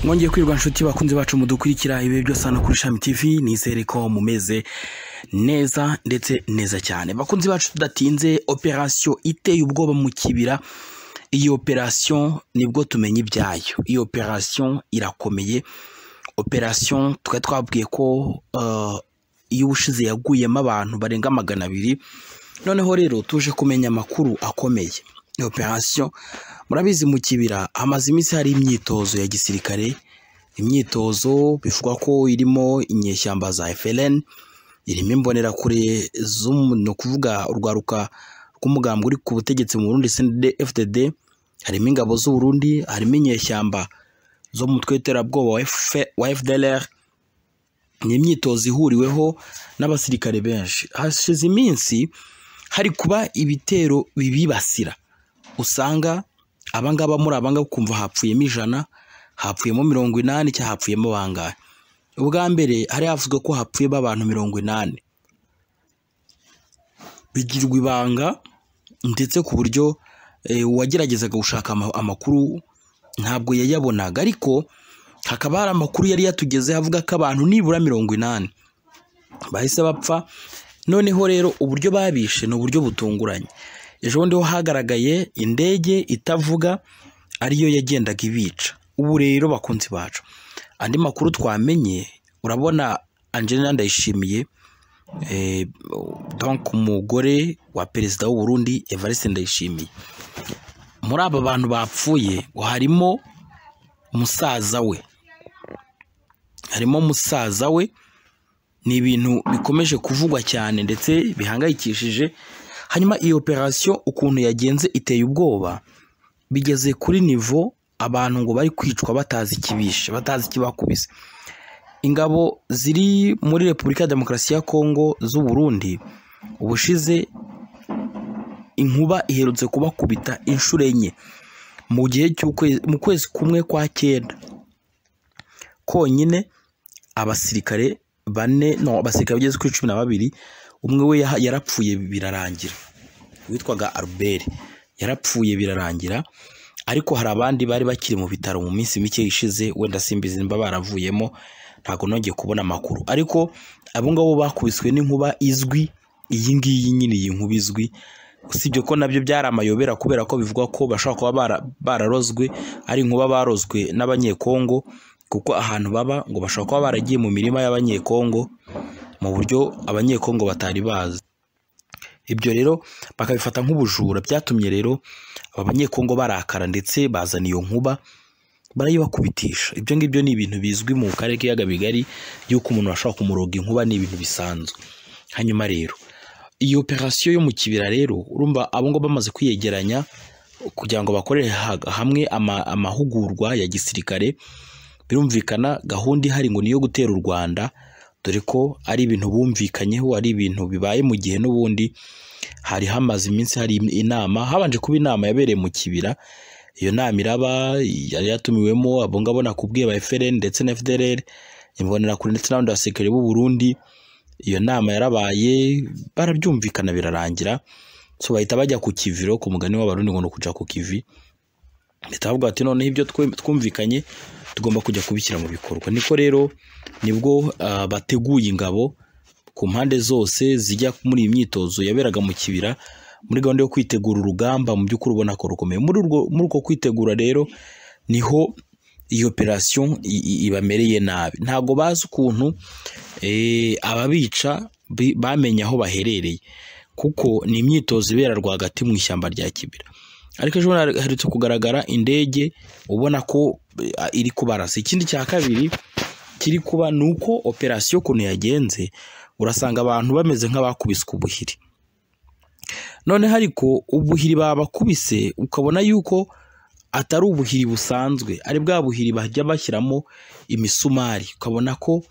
mwongeye kwirwa nshuti bakunze bacu mudukurikira ibi byose hano kuri shami tivi nizere ko mumeze neza ndetse neza cyane bakunzi bacu tudatinze operasiyo iteye ubwoba mu kibira iyi operasiyo nibwo tumenya ibyayo iyi operasiyo irakomeye operasiyo twari twabwiye ko iyo ubushize yaguyemo abantu barenga magana abiri noneho rero tuje kumenya amakuru akomeye iyo operasiyo murabizi mu kibira hamaze iminsi hari imyitozo ya gisirikare imyitozo bivugwa ko irimo inyeshyamba za FLN irimo imbonerakure ni ukuvuga urwaruka rw'umugambi uri ku butegetsi mu Burundi CNDD-FDD harimo ingabo z'u Burundi harimo inyeshyamba zo mu mutwe w'iterabwoba wa FDLR ni imyitozo ihuriweho n'abasirikare benshi hashize iminsi hari kuba ibitero bibibasira usanga abangaba muri abangaba ukumva hapfuyemo ijana hapfuyemo mirongo inani cyangwa hapfuyemo bangahe ubwa mbere hari havuzwe ko hapfuyemo abantu mirongo inani bigirwa ibanga ndetse ku buryo uwageragezaga gushaka amakuru ntabwo yayabonaga ariko hakaba hari amakuru yari yatugezeho avuga ko abantu nibura mirongo inani bahise bapfa noneho rero uburyo babishe ni uburyo butunguranye ejo bundi ho hagaragaye indege itavuga ariyo yagendaga ibica ubu rero bakunzi bacu andi makuru twamenye urabona Angelina Ndayishimiye donc umugore wa perezida w'u Burundi Evariste Ndayishimiye muri aba bantu bapfuye harimo umusaza we harimo umusaza we ni ibintu bikomeje kuvugwa cyane ndetse bihangayikishije hanyuma iyi operasiyo ukuntu yagenze iteye ubwoba bigeze kuri nivo abantu ngo bari kwicwa batazi ikibishe batazi ikibakubise ingabo ziri muri repubulika ya demokarasi ya kongo z'u Burundi ubushize inkuba iherutse kubakubita inshuro enye mu gihe mu kwezi kumwe kwa cyenda konyine abasirikare bane no abasirikare bageze kuri cumi na babiri umwe we yarapfuye birarangira witwaga Albert yarapfuye birarangira ariko hari abandi bari bakiri mu bitaro mu minsi mike ishize wenda simbizi nimba baravuyemo ntabwo nongeye kubona amakuru ariko abo ngabo bakubiswe n'inkuba izwi iyi ngiyi nyine iyi nkuba izwi usibye ko nabyo byari amayobera kubera ko bivugwa ko bashobora kuba bararozwe ari inkuba barozwe n'abanyekongo kuko ahantu baba ngo bashobora kuba baragiye mu mirima y'abanyekongo mu buryo abanyekongo batari bazi ibyo rero bakabifata nk'ubujura byatumye rero aba banyekongo barakara ndetse bazana iyo nkuba barayibakubitisha ibyo ngibyo ni ibintu bizwi mu karere k'ibiyaga bigari y'uko umuntu ashobora kumuroga inkuba ni ibintu bisanzwe hanyuma rero iyi operasiyo yo mu kibira rero urumva abo ngabo bamaze kwiyegeranya kugira ngo bakorere hamwe amahugurwa ya gisirikare birumvikana gahunda ihari ngo niyo gutera u Rwanda dore ko ari ibintu bumvikanyeho ari ibintu bibaye mu gihe n'ubundi hari hamaze iminsi hari inama habanje kuba inama yabereye mu kibira iyo nama iraba yari yatumiwemo abo ngabo nakubwiye ba FLN ndetse na FDLR imbonerakure ndetse n'abandi basirikare b'u Burundi iyo nama yarabaye barabyumvikana birarangira so bahita bajya ku kiviro ku mugani w'abarundi ngo no kujya ku kivi leta bavuga bati noneho ibyo twumvikanye tugomba kujya kubishyira mu bikorwa niko rero nibwo bateguye ingabo ku mpande zose zijya muri iyi myitozo yaberaga mu kibira muri gahunda yo kwitegura urugamba mu by'ukuri ubona ko rukomeye muri uko kwitegura rero niho iyi operasiyo ibamereye nabi ntabwo bazi ukuntu ababica bamenya aho baherereye kuko ni imyitozo ibera rwagati mu ishyamba rya kibira ariko ejo haherutse kugaragara indege ubona ko iri kubarasa ikindi cya kabiri kiri kuba ni uko operasiyo ukuntu yagenze urasanga abantu bameze nk'abakubiswe ubuhiri noneho ariko ubuhiri babakubise ukabona yuko atari ubuhiri busanzwe ari bwa buhiri bajya bashyiramo imisumari ukabona ko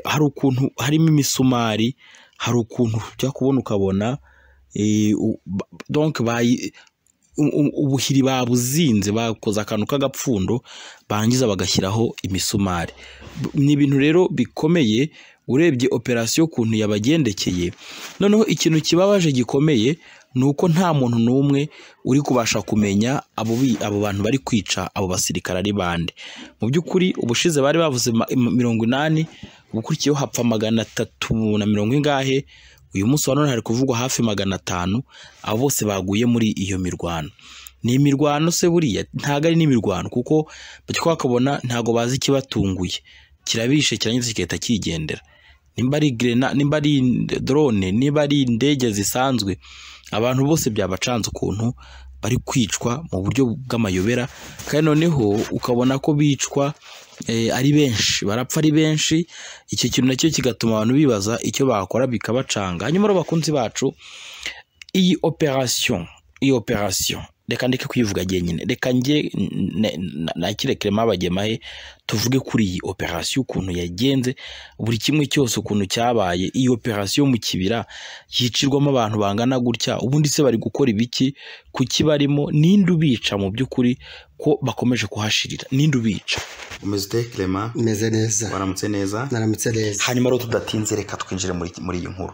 hari ukuntu harimo imisumari hari ukuntu ujya kubona ukabona donc ubuhiri babuzinze bakoze akantu k'agapfundo bangiza bagashyiraho imisumari ni ibintu rero bikomeye urebye operasiyo ukuntu yabagendekeye noneho ikintu kibabaje gikomeye ni uko nta muntu n'umwe uri kubasha kumenya abo bi- abo bantu bari kwica abo basirikare ari bande mu by'ukuri ubushize bari bavuze ma- mirongo inani ubukurikiyeho hapfa magana atatu na mirongo ingahe uyu munsi wa none hari kuvugwa hafi magana atanu abo bose baguye muri iyo mirwano ni imirwano se buriya ntabwo ari n'imirwano kuko batyo bakabona ntabwo bazi ikibatunguye kirabishe kirangiza kigahita cyigendera nimba ari grena nimba ari drone niba ari indege zisanzwe abantu bose byabacanze ukuntu bari kwicwa mu buryo bw'amayobera kandi noneho ukabona ko bicwa eh, ari benshi barapfa ari benshi icyo kintu nacyo kigatuma abantu bibaza icyo bakora bikabacanga hanyuma rero bakunzi bacu iyi operation iyi operation reka ndeke kuyivuga jyenyine reka njye nakirekere mabagemahe tuvuge kuri iyi operation ukuntu yagenze buri kimwe cyose ukuntu cyabaye iyi operation mu kibira yicirwamo abantu bangana gutya ubundi se bari gukora ibiki kuki barimo ninde ubica mu by'ukuri ko bakomeje kuhashirira ninde ubica umeze ute clement meze neza waramutse neza naramutse neza hanyuma rero tudatinze reka twinjire muri muri iyi nkuru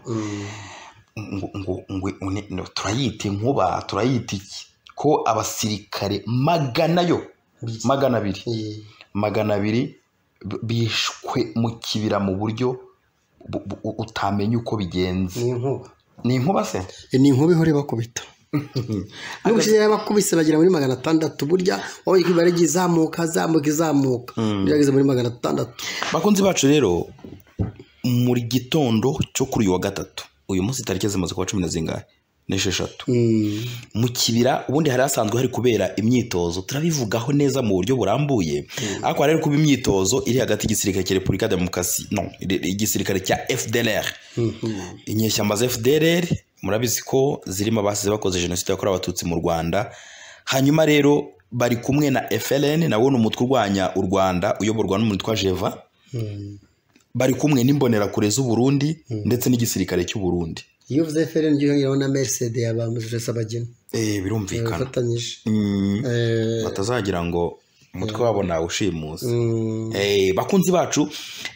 ngo ngo ngo une- no, turayita inkuba turayita iki ko abasirikare magana yo magana abiri magana abiri b- bishwe mu kibira mu buryo bu- bu- utamenya uko bigenze ni inkuba ni inkuba se ni inkuba ihora ibakubita n'ubushize yarabakubise bagera muri magana atandatu burya wowe ibara igiye izamuka izamuka izamuka byageze muri magana atandatu bakunzi bacu rero muri gitondo cyo kuri uyu wa gatatu uyu munsi tariki zimaze kuba cumi na zingahe n'esheshatu Mm. mu kibira ubundi hari hasanzwe hari kubera imyitozo turabivugaho neza mu buryo burambuye ariko hari hari kuba imyitozo iri hagati y'igisirikare cya repubulika demokarasi no igisirikare cya fdlr inyeshyamba za fdlr murabizi ko zirimo abasize bakoze jenoside yakorewe abatutsi mu rwanda hanyuma rero bari kumwe na fln nawo ni umutwe urwanya u rwanda uyoborwa n'umuntu witwa jeva bari kumwe n'imbonerakure z'u burundi ndetse n'igisirikare cy'u burundi iyo uvuze feri njye uyongeraho na merisede ya ba mujuresi abageni Eh, birumvikana bafatanyije Mm. Eh, batazagira ngo umutwe wabo nawushimuse mm, Eh, bakunzi bacu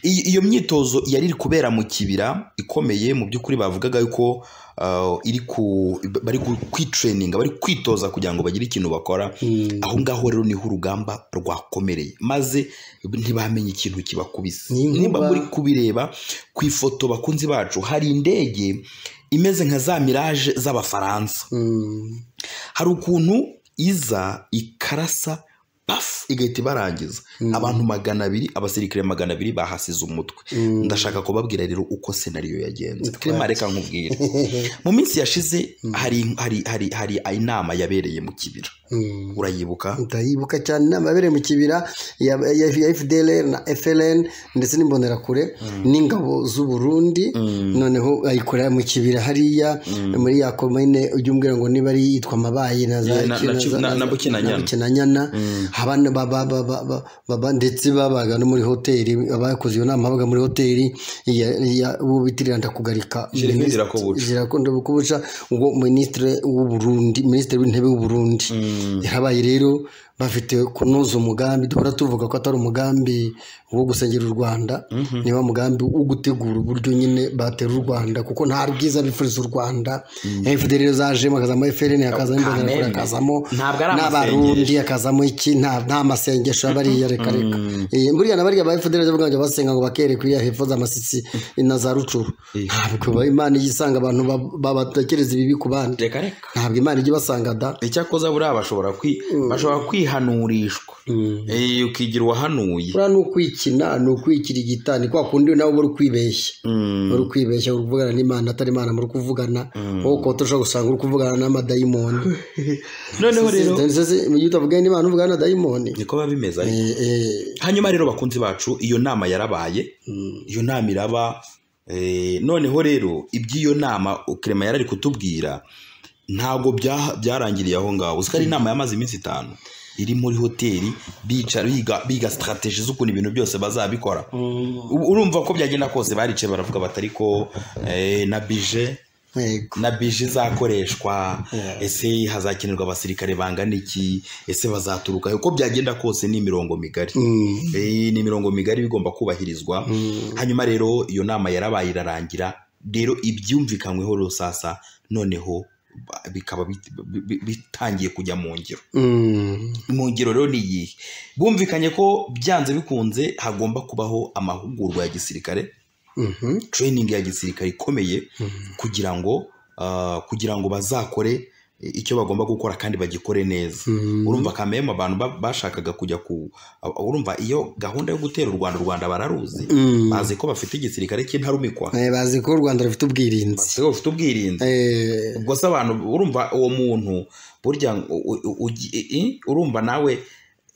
iyi- iyo myitozo yari iri kubera mu kibira ikomeye mu by'ukuri bavugaga yuko ah, iri ku bari ku- kwitrayininga bari kwitoza kugira ngo bagire ikintu bakora mm. aho ngaho rero niho urugamba rwakomereye maze ntibamenye ikintu kibakubise Ni inkuba. nimba muri kubireba ku ifoto bakunzi bacu hari indege imeze nka za mirage z'abafaransa Mm. hari ukuntu iza ikarasa bafu igahita ibarangiza abantu magana abiri abasirikare magana abiri bahasize umutwe ndashaka kubabwira rero uko senariyo yagenze Clement, reka nkubwire mu minsi yashize hari hari hari hari inama yabereye mu kibira Mm. urayibuka ndayibuka cyane inama yabereye mu kibira ya fdl na fln ndetse n'imbonerakure n'ingabo z'u burundi noneho ayikorera mu kibira hariya muri ya komine ujya umbwira ngo niba ari iyitwa mabaye na za- Yeah, na- na- za- na- na za- Bukinanyana. na Bukinanyana. abana baba- baba- ba- baba- ndetse babaga no muri hoteli abakoze iyo nama babaga muri hoteli ya- ya- uwo bitirira ndakugarika Gervais Minisitiri- Ndirakobuca. zirakunda kubuca ngo minisitiri w'uburundi minisitiri w'intebe w'uburundi yarabaye rero bafite kunoza umugambi duhora tuvuga ko atari umugambi wo gusengera u rwanda niba umugambi wo gutegura uburyo nyine batera u rwanda kuko nta rwiza bifuriza u rwanda fda rero zajemo hakazamo frn hakazamo imbonerakure Kamembe. hakazamo Ntabwo ari amasengesho. n'abarundi undi akazamo iki nta nta masengesho aba ariya reka reka Eh, buriya na bariya ba fdr bavuga ngo basenga ngo bakere kuri ya hepfo z'amasitsi na za rucuru ntabwo imana ijya isanga abantu ba- ba- batekereza ibibi ku bandi reka reka ntabwo imana ijya ibasanga da icyakoza buriya bashobora kwi bashobora kwihanurishwa Eh, ukigira uwahanuye buriya ni ukwikina ni ukwikirigita ni kwa kundi nawe uba uri kwibeshya uri kwibeshya uri kuvugana n'imana atari imana muri kuvugana wowe ukaba ushobora gusanga uri kuvugana n'amadayimoni noneho rero Ndetse se, mu gihe utavuganye n'imana uvugana na dayimoni niko biba bimeze ariko Eh, eh, hanyuma rero bakunzi bacu iyo nama yarabaye iyo nama iraba eh, noneho rero iby'iyo nama Clement yarari kutubwira ntabwo bya- byarangiriye aho ngaho uzi ko ari inama yamaze iminsi itanu iri muri hoteli bicara biga, biga strategy z'ukuntu ibintu byose bazabikora U- urumva ko byagenda kose baricaye baravuga batari ko eh, na bije yego na bije izakoreshwa ese hazakenerwa abasirikare bangana iki ese bazaturuka he? uko byagenda kose ni imirongo migari Eh, ni imirongo migari bigomba kubahirizwa hanyuma rero iyo nama yarabaye irarangira rero ibyumvikanyweho rero sasa noneho ba- bikaba bit- bi- bi- bitangiye kujya mu ngiro Mm. mu ngiro rero ni iyihe bumvikanye ko byanze bikunze hagomba kubaho amahugurwa ya gisirikare Mhm. training ya gisirikare ikomeye kugira ngo ah, kugira ngo bazakore icyo bagomba gukora kandi bagikore neza Mhm. urumva kameme abantu ba- bashakaga kujya ku ah, urumva iyo gahunda yo gutera u rwanda u rwanda bararuzi Mm. bazi ko bafite igisirikare cy'intarumikwa Eh, bazi ko u rwanda rufite ubwirinzi bazi ko bafite ubwirinzi Eh, ubwo se abantu urumva uwo muntu burya u- u- ugi- i- i- urumva nawe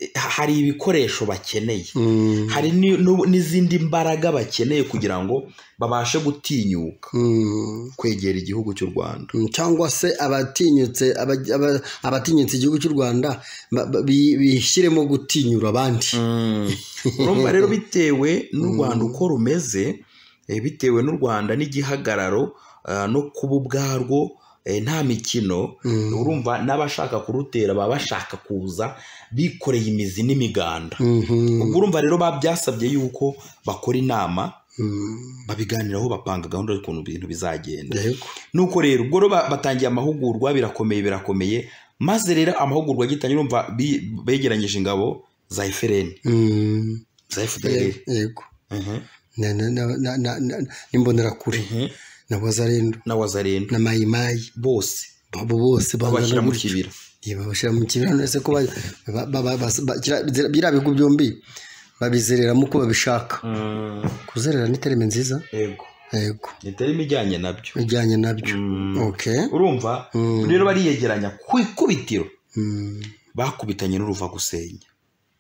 eh, hari ibikoresho bakeneye mm. hari ni- nu- n'izindi mbaraga bakeneye kugira ngo babashe gutinyuka Mm. kwegera igihugu cy'u rwanda Mm, cyangwa se abatinyutse aba- aba- abatinyutse igihugu cy'u rwanda ba- ba- bi- bishyiremo gutinyura abandi urumva rero bitewe n'u rwanda uko rumeze eh, bitewe n'u rwanda n'igihagararo ah, no kuba ubwarwo eh, nta mikino Mm. urumva n'abashaka kurutera baba bashaka kuza bikoreye imizi n'imiganda Mhm. ubwo urumva rero ba- byasabye yuko bakora inama Mm. babiganiraho bapanga gahunda y'ukuntu ibintu bizagenda Yego. nuko rero ubwo rero ba- batangiye amahugurwa birakomeye birakomeye maze rero amahugurwa agitangira urumva bi- begeranyije ingabo za efereni Mm. za efereni Yego. Na- na- na- na- na- na- n'imbonerakure na wazarendo na wazarenda na mayimayi bose abo bose babashyira bahura mu gutyo kibira Ye, babashyira mu kibira none se ko ba- ba- ba- ba- ba- kira- zira- biriya bigo byombi babizereramo uko babishaka kuzerera ni terime nziza yego yego itarimo ijyanye nabyo bijyanye nabyo okay urumva Mm. rero bariyegeranya ku ikubitiro Mm. bakubitanye n'uruva gusenya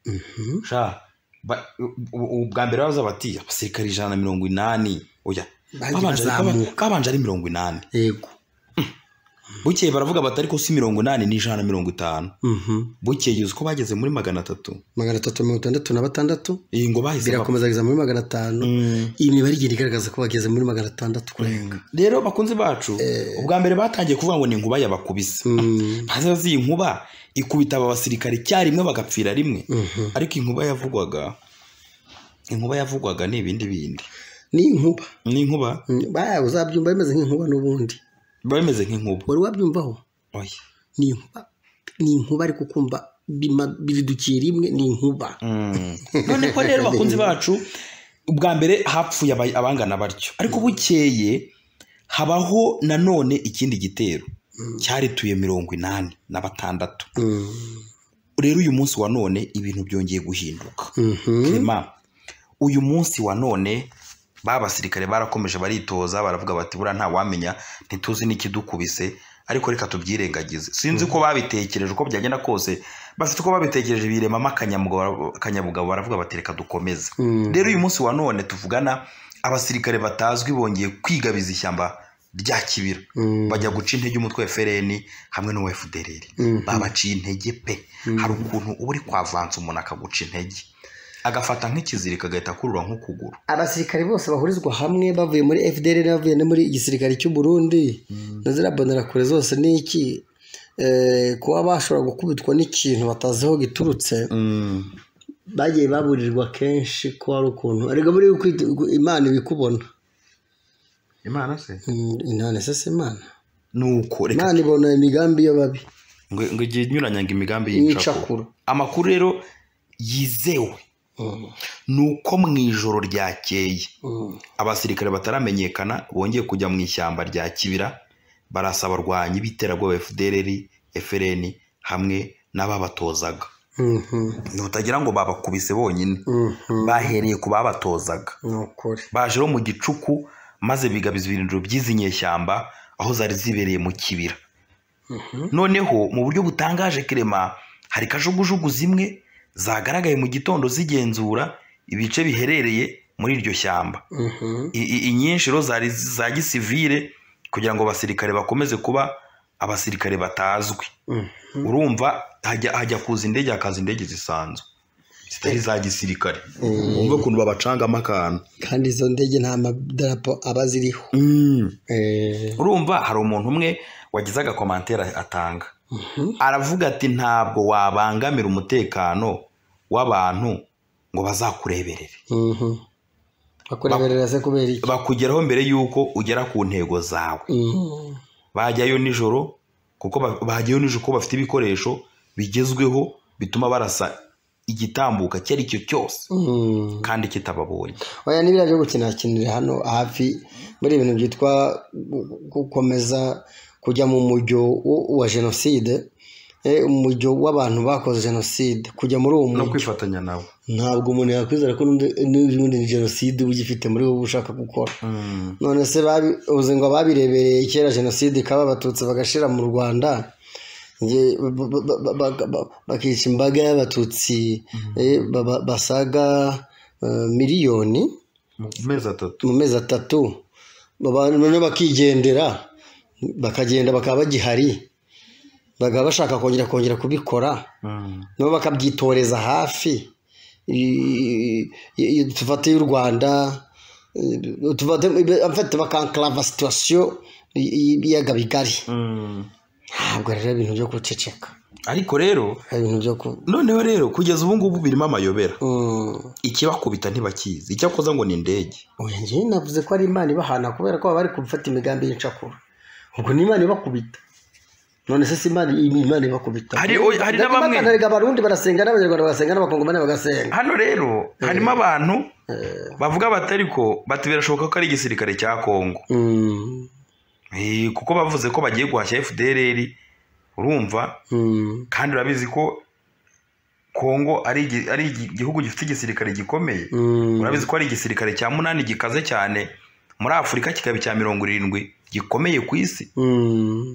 Mhm. sha ba- u- u- ubwa mbere baza bati abasirikari ijana na mirongo inani oya Bagiye kabanje ari- bazamuka. kabanje ari mirongo inani yego bukeye baravuga bati ariko si mirongo inani n'ijana na mirongo itanu Mhm. bukeye uzi ko bageze muri magana atatu magana atatu mirongo itandatu na batandatu iyi ngo bahise ba- birakomeza kugeza muri magana atanu Mm. iyi mibare igenda igaragaza ko bageze muri magana atandatu kurenga rero bakunzi bacu ubwa mbere batangiye kuvuga ngo ni inkuba yabakubise Mm. hazaza iyi nkuba ikubita aba basirikare icyarimwe bagapfira rimwe Mhm. ariko inkuba yavugwaga inkuba yavugwaga ni ibindi bindi ni inkuba ni inkuba Mm, baya uzabyumva bimeze nk'inkuba n'ubundi biba bimeze nk'inkuba wari wabyumvaho oya ni inkuba ni inkuba ariko kumva bima- biridukiye rimwe ni inkuba none ko rero bakunzi bacu ubwa mbere hapfuye aba- abangana batyo ariko bukeye habaho nanone ikindi gitero cyarituye mirongo inani na batandatu Mm. rero uyu munsi wa none ibintu byongeye guhinduka Mhm. Clement, uyu munsi wa none ba basirikare barakomeje baritoza baravuga bati buriya ntawamenya ntituzi n'ikidukubise ariko reka tubyirengagize sinzi ko babitekereje uko byagenda kose bafite uko babitekereje biremamo akanyabugabo akanyabugabo baravuga bati reka dukomeze Mm. rero uyu munsi wa none tuvugana abasirikare batazwi bongeye kwigabiza ishyamba rya kibira Mm. bajya guca intege umutwe wa efereni hamwe n'uwa efudereri Mhm. babaciye intege pe hari ukuntu uba uri kwavanza umuntu akaguca intege agafata nk'ikizirika agahita akurura nk'ukuguru abasirikare bose bahurizwa hamwe bavuye muri fdr bavuye no muri igisirikare cy'u burundi na ziriya bonerakure zose ni iki Eh, kuba bashobora gukubitwa n'ikintu batazi aho giturutse bagiye baburirwa kenshi ko hari ukuntu ariko muri ukwita- imana ibikubona imana se Mm, intane sese imana nuko reka imana ibona imigambi y'ababi ngo ngo igihe inyuranya ngo imigambi Y'incakura. y'incakura amakuru rero yizewe Mm. ni uko mu ijoro ryakeye Mm. abasirikare bataramenyekana bongeye kujya mu ishyamba rya kibira barasaba abarwanyi b'iterabwoba fdrr frn hamwe n'ababatozaga Mhm. ntutagira ngo babakubise bonyine Mhm. bahereye ku babatozaga ni ukuri baje no mu gicuku maze bigabiza ibirindiro by'izi nyeshyamba aho zari zibereye mu kibira noneho mu buryo butangaje kirema hari kajugujugu zimwe zagaragaye mu gitondo zigenzura ibice biherereye muri iryo shyamba Mhm. I- i- inyinshi rero zari za gisivire kugira ngo abasirikare bakomeze kuba abasirikare batazwi Mhm. urumva hajya hajya kuza indege hakaza indege zisanzwe zitari za gisirikare wumve ukuntu babacangamo akantu kandi izo ndege nta madarapo aba ziriho Eh, urumva hari umuntu umwe wagize agakomantere atanga aravuga ati ntabwo wabangamira umutekano w'abantu ngo bazakureberere mhm. bakureberera se kubera iki bakugeraho mbere y'uko ugera ku ntego zawe Mhm. bajyayo nijoro kuko ba- bahagiyeho nijoro ko bafite ibikoresho bigezweho bituma barasa igitambuka icyo ari cyo cyose kandi kitababonye oya n'ibiriya byo gukinakinira hano hafi muri ibintu byitwa gu- gu- gukomeza kujya mu mujyo wo- wa jenoside eh, umujyo w'abantu bakoze jenoside kujya muri uwo no mujyo kwifatanya nabo ntabwo umuntu yakwizera ko n'undi- n'ubundi ni jenoside uba ugifite muri wowe ushaka gukora none se babi- uzi ngo ababirebereye kera jenoside ikaba abatutsi bagashira mu rwanda nge- ba- ba- ba- ba- ba- bakica imbaga y'abatutsi eh, ba- ba- basaga eh, miliyoni mu mezi atatu mu mezi atatu Baba- none bakigendera bakagenda bakaba bagihari bakaba bashaka kongera kongera kubikora nabo bakabyitoreza hafi I- i- i- tufate y'u rwanda eh, tufate amfite bakankarava situwasiyo y'ibiyaga bigari ntabwo rero ibintu byo guceceka ariko rero ari ibintu byo ku noneho rero kugeza ubu ngubu birimo amayobera Mm. ikibakubita ntibakizi icyakoza ngo ni indege oya njyewe navuze ko ari imana ibahana kubera ko baba bari gufata imigambi y'incakura ubwo ni imana ibakubita none se si imana imana ibakubita Hari- oya, hari na bamwe- Erega abarundi barasenga n'abanyarwanda bagasenga n'abakongomani bagasenga hano rero harimo abantu bavuga batari ko bati birashoboka ko ari igisirikare cya kongo Mm. Eh, kuko bavuze ko bagiye guhashya fdrr urumva Mm. kandi urabizi ko kongo ari igi- ari igi- igihugu gifite igisirikare gikomeye Mm. urabizi ko ari igisirikare cya munani gikaze cyane muri afurika kikaba icya mirongo irindwi gikomeye ku isi Mm.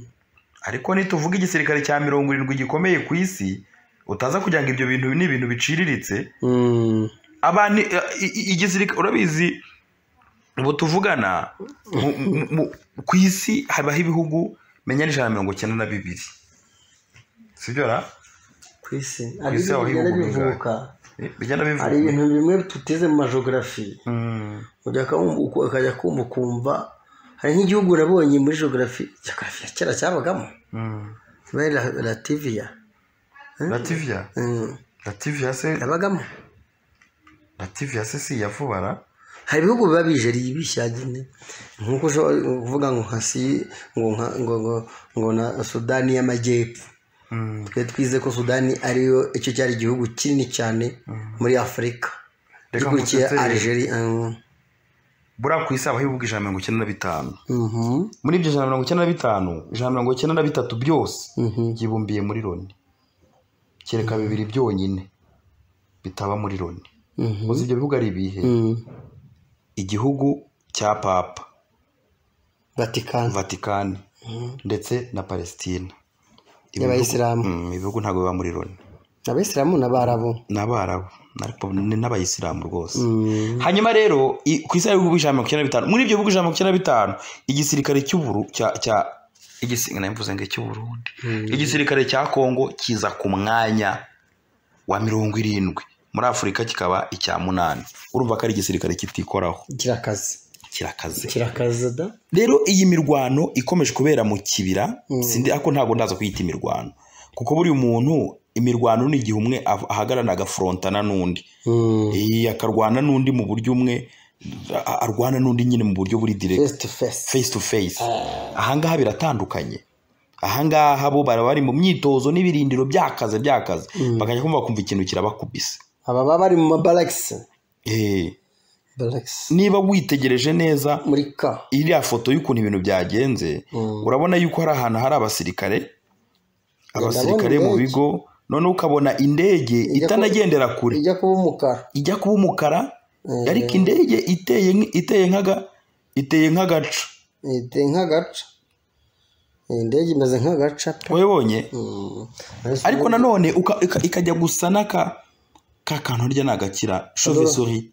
ariko nituvuga igisirikare cya mirongo irindwi gikomeye ku isi utaza kugira ngo ibyo bintu ni ibintu biciriritse Mm. abantu i- i- igisirikare urabizi ubu tuvugana mu- mu- mu- ku isi habaho ibihugu menya n'ijana na mirongo icyenda na bibiri sibyo ra ku isi Ku isi aho bigenda ibihugu bingahe? bivuka Eh, bigenda bivuga hari ibintu bimwe tutize mu majogarafi ujya kumva- uku- ukajya kumva ukumva hari nk'igihugu nabonye muri jogarafi jogarafi ya kera cyabagamo bari lativiya lativiya lativiya se yabagamo lativiya se si iya vuba ra hari ibihugu biba bijeriye bishyagine nk'uko ushobora kuvuga ngo nka si ngo nka- ngo ngo ngo na sudani y'amajyepfo twe twize ko sudani ariyo icyo cyari igihugu kinini cyane muri afurika Reka gikurikiye nguteteri. algeria mm. buriya ku isi habaho ibihugu ijana na mirongo icyenda na bitanu Mhm. muri ibyo ijana na mirongo icyenda na bitanu ijana na mirongo icyenda na bitatu byose byibumbiye muri loni kereka bibiri byonyine bitaba muri loni muzi ibyo bihugu ari ibihe igihugu cya papa vatikani vatikani ndetse na palesitine Ibi Y'abayisilamu. bihugu- Mm, ibi bihugu ntabwo biba muri loni abisilamu n'abarabu ni abarabu ariko ni n'abayisilamu rwose hanyuma rero i- ku isi hari ibihugu ijana na mirongo icyenda na bitanu muri ibyo bihugu ijana na mirongo icyenda na bitanu igisirikare cy'uburu cya cya igisirikare mvuze ngo icy'uburundi igisirikare cya kongo kiza ku mwanya wa mirongo irindwi muri afurika kikaba icya munani urumva ko ari igisirikare kitikoraho kirakaze kirakaze kirakaze da rero iyi mirwano ikomeje kubera mu kibira sindi ako ntabwo ndaza kuyita imirwano kuko buri muntu imirwano ni igihe umwe av- ahagarara agaforontana n'undi Iyi, akarwana n'undi mu buryo umwe a- arwana n'undi nyine mu buryo buri direct face to face face to face ahangaha biratandukanye ahangaha bo baba bari mu myitozo n'ibirindiro byakaze byakaze bakajya kumva kumva ikintu kirabakubise aba baba bari mu mabalagisi Eh, balagisi niba witegereje neza muri ka iriya foto y'ukuntu ibintu byagenze urabona yuko hari ahantu hari abasirikare abasirikare mu ndege. bigo noneho ukabona indege ku- itanagendera kure ijya kuba umukara ijya kuba umukara ariko indege iteye nk- iteye nk'aga iteye nk'agaca iteye nk'agaca Iyi ndege imeze nk'agaca pe webonye Ariko ariko nanone uka- ika- ikajya gusa n'aka ka kantu rya ni agakira shovisuri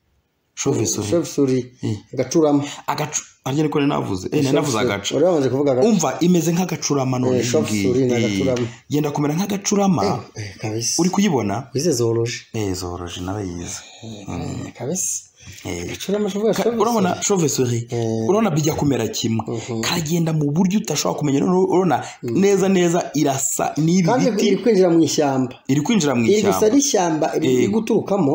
shovisuri shefusuri agacurama agacu arya niko nari navuze eh nari navuze agaca wari wamaze kuvuga agaca umva imeze nk'agacurama none iyi chauve-souris ngiyi. ni Eh, agacurama. yenda kumera nk'agacurama Eh, kabisa uri kuyibona wize zoroje Eh, zoroje nawe yize Eh, kabisa Eh. agacurama shavuga Ka- urabona shovisori urabona bijya kumera kimwe kagenda mu buryo udashobora kumenya noneho urabona neza neza irasa n'ibi kandi biti iri kwinjira mu ishyamba iri kwinjira mu iri ishyamba gusa n'ishyamba riri guturukamo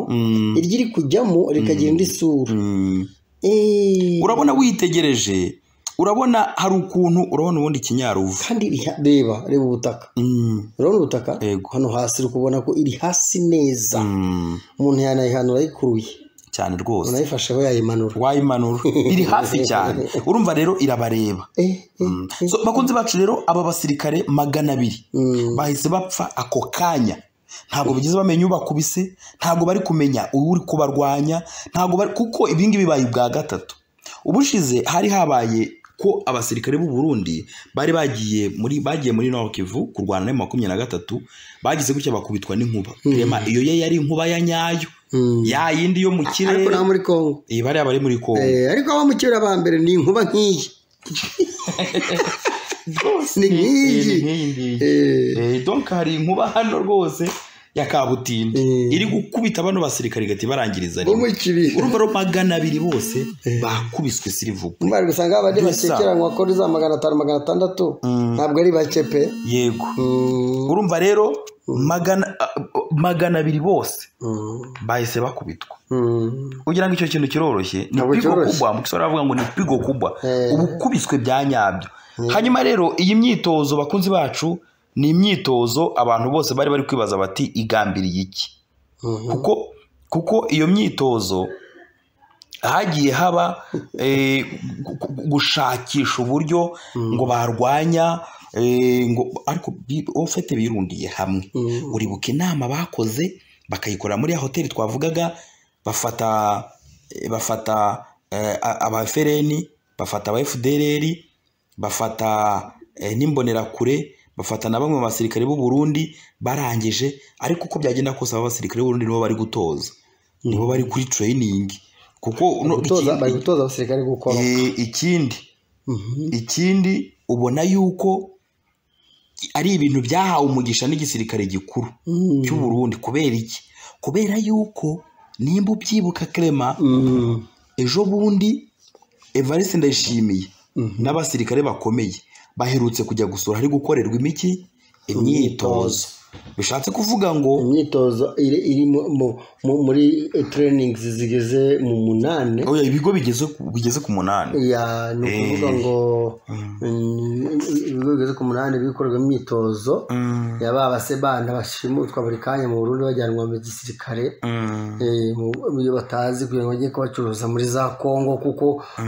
iryo iri kujyamo rikagira indi sura Mm. Eh, urabona witegereje urabona hari ukuntu urabona ubundi kinyaruvu kandi iriha- reba reba ubutaka Mm, urabona ubutaka Yego. hano hasi uri kubona ko iri hasi neza mm, umuntu yanayihanura ayikuruye cyane rwose unayifashe aho yayimanura wayimanura iri hafi cyane urumva rero irabareba eh, eh, eh. So, bakunzi bacu rero aba basirikare magana abiri Mm. bahise bapfa ako kanya ntabwo bigeze bamenya ubakubise ntabwo bari kumenya uri kubarwanya ntabgo bari kuko ibingibi bibaye ubwa gatatu ubushize hari habaye ko abasirikare b'u Burundi bari bagiye muri bagiye muri Nord Kivu kurwana na makumyabiri na gatatu bagize gutya bakubitwa n'inkuba rema iyo ye yari inkuba ya nyayo Mm. ya yindi yo mu ariko kirere nta muri kongo iyi bariya bari muri Kongo Eh, ariko abo mu kirere ba mbere ni inkuba nk'iyi ni nk'iyi Eh, ni nk'iyi ngiyi. Eh, Eh, donc hari inkuba hano rwose ya kabutindi Mm. iri gukubita bano basirikare igahita ibarangiriza bo rimwe muri kibihe urumva rero magana abiri bose bakubiswe sirivubu mbari gusanga abandi Dusa. bakekeranywa ko ari za magana atanu magana atandatu ntabwo ari bake pe yego Mm, urumva rero magana ah, magana abiri bose mm, bahise bakubitwa mm. kugira ngo icyo kintu kiroroshye ni Ntabwo pigo cyoroshye. kubwa mu kiswahili baravuga ngo ni pigo kubwa Eh. ubukubiswe bya nyabyo hanyuma rero iyi myitozo bakunzi bacu ni imyitozo abantu bose bari bari kwibaza bati igambiriye iki Mhm. kuko kuko iyo myitozo hagiye haba eh, gu- gu- gushakisha uburyo ngo barwanya eh, ngo ariko bi- ofete birundiye hamwe Mm. uribuka inama bakoze bakayikorera muri ya hoteli twavugaga bafata eh, bafata eh, a- aba FRN bafata aba FDLR bafata eh, n'imbonerakure bafata na bamwe mu basirikare b'u Burundi barangije ariko uko byagenda kose aba basirikare b'u Burundi nibo bari gutoza nibo bari kuri training kuko no- Gutoza- ikindi- bari gutoza abasirikare gukora eh, ikindi Mhm. ikindi ubona yuko ari ibintu byahawe umugisha n'igisirikare gikuru Mm. cy'u Burundi kubera iki kubera yuko nimba ubyibuka Clement Mm. ejo bundi Evariste Ndayishimiye n'abasirikare bakomeye baherutse kujya gusura hari gukorerwa imiki imyitozo bishatse kuvuga ngo imyitozo iri iri mu- mu- mu- muri training zigeze mu munani oya ibigo bigeze ku- bigeze ku munani ya ni ukuvuga Eh. ngo mm, ibigo bigeze ku munani bikorwa imyitozo Mm, ya ba basebana bashimutwa buri kanya mu Burundi bajyanwa mu gisirikare mm, Eh, mu- iyo batazi kugira ngo bajye kubacuruza muri za Kongo kuko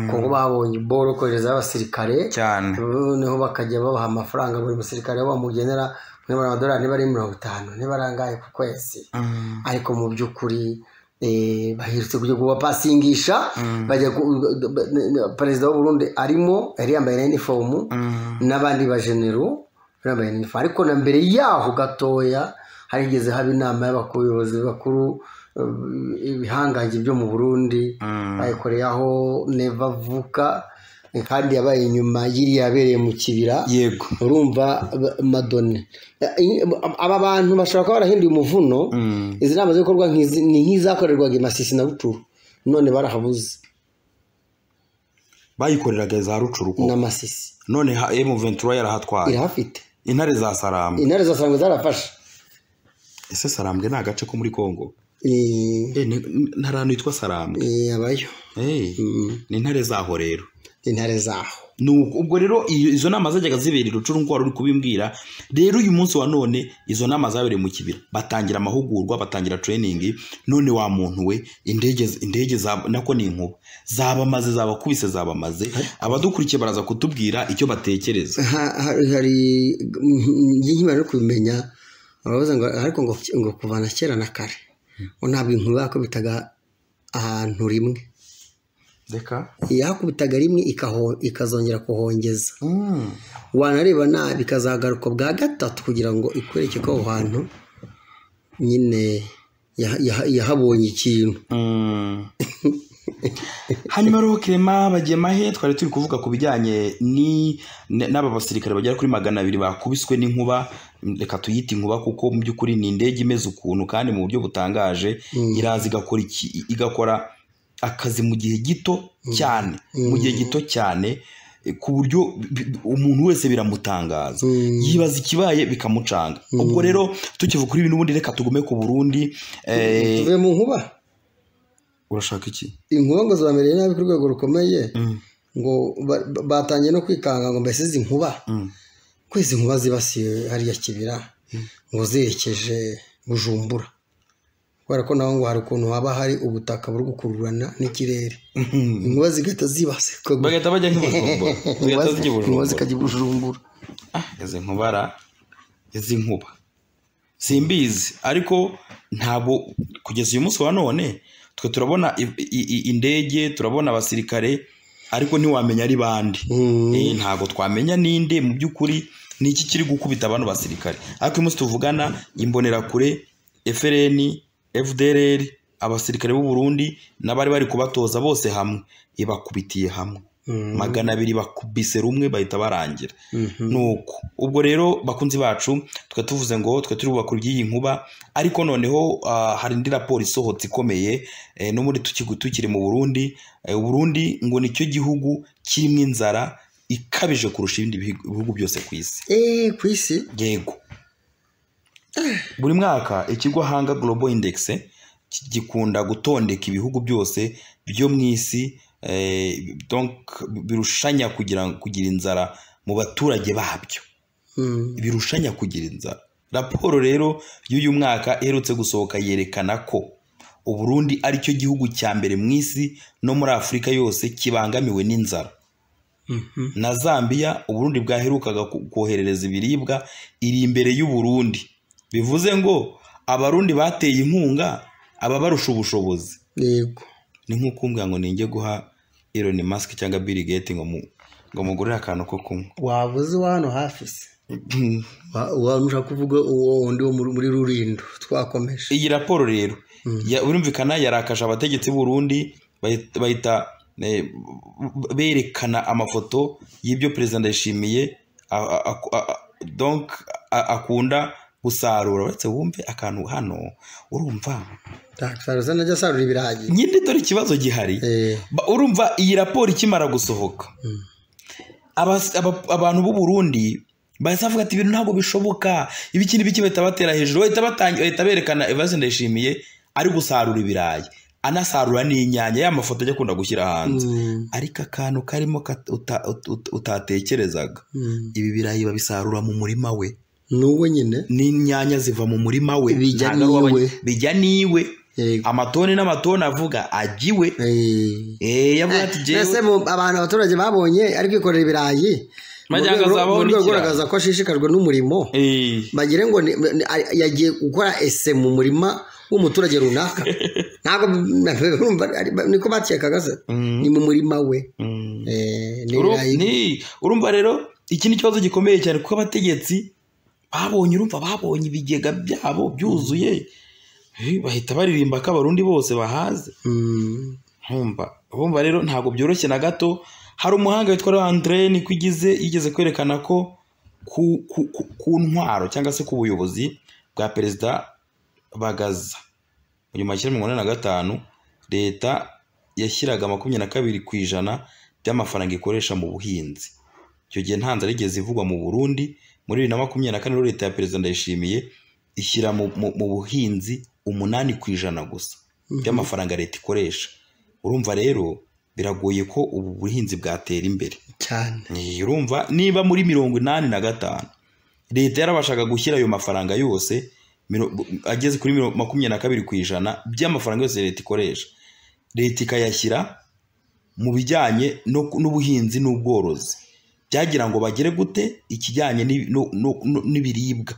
Kongo babonye boro kohereza abasirikare cyane noneho bakajya babaha amafaranga buri musirikare aho bamugenera muri amadolari niba ari mirongo itanu niba ari angahe ku kwezi Mm, ariko mu by'ukuri eh, baherutse kujya kubapasingisha bajya ku- ba- ba- perezida w'u Burundi arimo yari yambaye na inifomu mm, n'abandi bajenero bambaye na inifomu ariko na mbere yaho gatoya harigeze haba inama y'abayobozi bakuru eh, ibihangange byo mu Burundi mm. bayikoreye aho neva avuka eh, kandi yabaye inyuma y'iri yabereye mu kibira yego urumva ba- madone Eh, aba bantu bashobora kuba barahinduye umuvuno Mm, izi nama zikorwa nk'izi ni nk'izakorerwaga i masisi na buturu none barahabuze bayikoreraga za rucuruko na masisi none ha- M23 yarahatwaye irahafite intare za Sarambwe intare za sarangwe zarafashe ese Sarambwe ni agace ko muri Kongo Eh, Eh, ni- nta hantu hitwa Sarambwe eh, habayo Eh, ni intare zaho rero intare zaho Ni uko- ubwo rero iyo- izo nama zajyaga zibera i rucurungu wari uri kubimbwira rero uyu munsi wa none izo nama zabereye mu kibira batangira amahugurwa batangira training none wa muntu we indege z- indege za- nako ni inkuba zabamaze zabakubise zabamaze abadukurikiye baraza kutubwira icyo batekereza Ha- ha- hari njye nkimara no kubimenya baravuze ngo ariko ngo ngo kuvana kera na kare ngo ntabwo inkuba yakubitaga ahantu rimwe reka yakubitaga rimwe ikaho- ikazongera kuhongeza wanareba nabi ikazagaruka bwa gatatu kugira ngo ikwereke ko aho hantu nyine yaha- yaha- yahabonye ikintu hanyuma rero Clement Bagemahe twari turi kuvuga ku bijyanye ni- n- n'aba basirikare bagera kuri magana abiri bakubiswe n'inkuba reka tuyite inkuba kuko mu by'ukuri ni indege imeze ukuntu kandi mu buryo butangaje iraza igakora iki- igakora akazi mu gihe gito cyane mu gihe gito cyane eh, ku buryo bi- bi- umuntu wese biramutangaza yibaza ikibaye bikamucanga ubwo rero tukivuga kuri ibintu ubundi reka tugume ku Burundi eh, tuvuye mu nkuba urashaka iki inkuba ngo zamereye nabi ku rwego rukomeye ngo ba- ba- batangiye no kwikanga ngo mbese izi nkuba ko izi nkuba zibasiye hariya kibira ngo zerekeje bujumbura kubera ko naho ngo hari ukuntu haba hari ubutaka buri gukururana n'ikirere inkuba zigahita zibase bagahita bajya nk'ibujumbura zigahita zijya inkuba ibujumbura zikajya i bujumbura Ah, izi nkubara izi nkuba simbizi ariko ntabwo kugeza uyu munsi wa none twe turabona i- i- i- indege turabona abasirikare ariko ntiwamenya ari bande Eh, ntabwo twamenya ninde mu by'ukuri ni iki kiri gukubita abantu basirikare ariko uyu munsi tuvugana imbonerakure FRN FDLR abasirikare b'u Burundi n'abari bari kubatoza bose hamwe ibakubitiye hamwe magana abiri bakubise rumwe bahita barangira nuko ubwo rero bakunzi bacu twe tuvuze ngo twe turi bubakuru by'iyi nkuba ariko noneho ah, hari indi raporo isohotse ikomeye eh, no muri tukigu tukiri mu Burundi Eh, Burundi ngo nicyo gihugu kirimo inzara ikabije kurusha ibindi bihigu- bihugu byose ku isi eee ku isi yego buri mwaka ikigo hanga global index ki- gikunda gutondeka ibihugu byose byo mu isi eh, donc birushanya kugira kugira inzara mu baturage babyo Mm. birushanya kugira inzara raporo rero y'uyu mwaka iherutse gusohoka yerekana ko uburundi ari cyo gihugu cya mbere mu isi no muri afurika yose kibangamiwe n'inzara na zambia uburundi bwaherukaga ku- koherereza ibiribwa iri imbere y'uburundi bivuze ngo abarundi bateye inkunga ababarusha ubushobozi yego ni nk'uko umbwira ngo ninjye guha Elon Musk cyangwa Bill Gates ngo mu- ngo mugurire akantu ko kunywa waba uzi wa hano hafi se waba ushaka kuvuga uwo wundi wo muri muri rurindo twakomeje iyi raporo rero ya- birumvikana yarakaje abategetsi b'u Burundi bahita- bahita eh, berekana amafoto y'ibyo perezida ndayishimiye a- a- a- a- donc a- akunda gusarura uretse wumve akantu hano urumva tasaruza najya asarura ibirayi nyine dore ikibazo gihari Eh, Ba- urumva iyi raporo ikimara gusohoka abas- aba- abantu b'u Burundi bahita bavuga ati ibintu ntabwo bishoboka ibiki n'ibiki bahita batera hejuru bahita batangi- bahita berekana Evariste Ndayishimiye ari gusarura ibirayi anasarura n'inyanya ya mafoto ajya akunda gushyira hanze mm, ariko akantu karimo kat- uta- ut- ut- utatekerezaga mm. ibi birayi babisarura mu murima we n'uwo nyine n'inyanya ziva mu murima we Bijya Ntabwo ari uw'abanye- n'iwe. bijya n'iwe Yego. amatoni n'amatoni avuga agiwe Eh. Eh, yavuga ati Eh, "Jewe- mbese mu- abantu abaturage babonye ari kwikorera ibirayi mu Magira ngo rwego azabaho mu rwego rwo n'ikirayi. kugaragaza ko ashishikajwe n'umurimo Eh, bagire ngo ni- ni- ari- yagiye gukora ese mu murima w'umuturage runaka ntabwo urumva, ari- niko bakekaga se ni mu murima we mm. Eh, ni Uru- ibirayi ni- urumva rero iki ni ikibazo gikomeye cyane kuko abategetsi babonye urumva babonye ibigega byabo byuzuye Eh, bahita baririmba ko abarundi bose bahaze Mm. nkumva bumva rero ntabwo byoroshye na gato hari umuhanga witwa Andre Nikwigize yigeze kwerekana ko ku, ku, ku, ku ntwaro cyangwa se ku buyobozi bwa perezida Bagaza mu gihumbi kimwe magana cyenda na gatanu leta yashyiraga makumyabiri na kabiri ku ijana by'amafaranga ikoresha mu buhinzi icyo gihe nta nzara yigeze ivugwa mu Burundi muri bibiri na makumyabiri na kane rero leta ya perezida Ndayishimiye ishyira mu, mu, mu buhinzi umunani ku ijana gusa by'amafaranga leta ikoresha urumva rero biragoye ko ubu buhinzi bwatera imbere cyane Eh, urumva niba muri mirongo inani na gatanu leta yarabashaga gushyira ayo mafaranga yose miro- ageze kuri miro- makumyabiri na kabiri ku ijana by'amafaranga yose leta ikoresha leta ikayashyira mu bijyanye no- n'ubuhinzi n'ubworozi byagira ngo bagere gute ikijyanye n'i- no- no- no- n'ibiribwa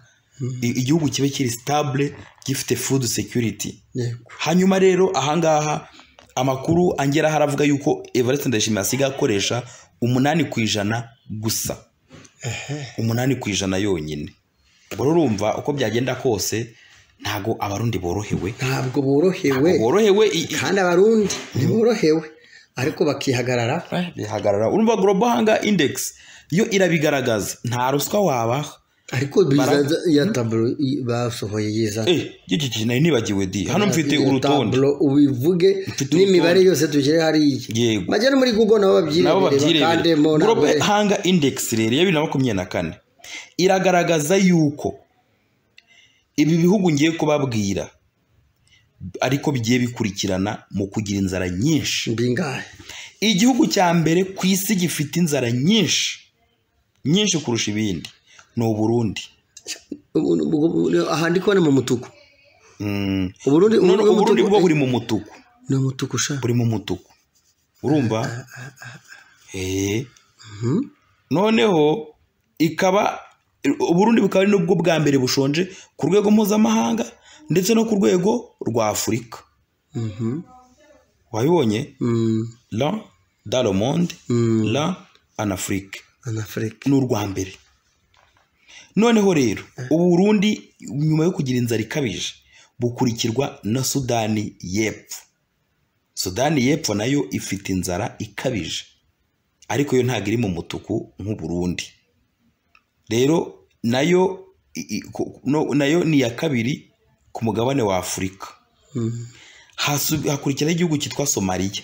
I- igihugu kibe kiri sitabule gifite fudu sekiriti yego hanyuma rero ahangaha amakuru angeraho aravuga yuko Evariste Ndayishimiye asigaye akoresha umunani ku ijana gusa umunani ku ijana yonyine ubwo rero urumva uko byagenda kose ntago abarundi borohewe ntabwo borohewe borohewe i- i- kandi abarundi ntiborohewe ariko bakihagarara eh, bihagarara urumva global hunger index yo irabigaragaza nta ruswa wabaha ariko bizaza ya taburo i- basohoye yizana eh giki giki nari nibagiwe di hano mfite Iyo urutonde taburo ubivuge urutonde. n'imibare yose tugere hariya Yego. bajya no muri google nabo nabo babyirebere bakandemo babyirebera ntabwo global hanga index rero ya bibiri na makumyabiri na kane iragaragaza yuko ibi bihugu ngiye kubabwira ariko bigiye bikurikirana mu kugira inzara nyinshi bingahe igihugu cya mbere ku isi gifite inzara nyinshi nyinshi kurusha ibindi ni uburundi ahandi kubona mu mutuku Mm. uburundi none ubu- uburundi umutuku- bwo buri mu mutuku ni umutuku sha buri mu mutuku urumva Eh. noneho ikaba uburundi bukaba ari nubwo bwa mbere bushonje ku rwego mpuzamahanga ndetse no ku rwego rwa afurika Mhm. wabibonye Mm, la dans le monde mm, la en afrique anafurika ni urwa mbere noneho rero ubu burundi nyuma yo kugira inzara ikabije bukurikirwa na sudani y'epfo sudani y'epfo nayo ifite inzara ikabije ariko yo ntabwo iri mu mutuku nk'uburundi rero nayo i- i- ku- no- nayo ni iya kabiri ku mugabane wa afurika Mm, Hasu- hakurikiraho igihugu cyitwa somaliya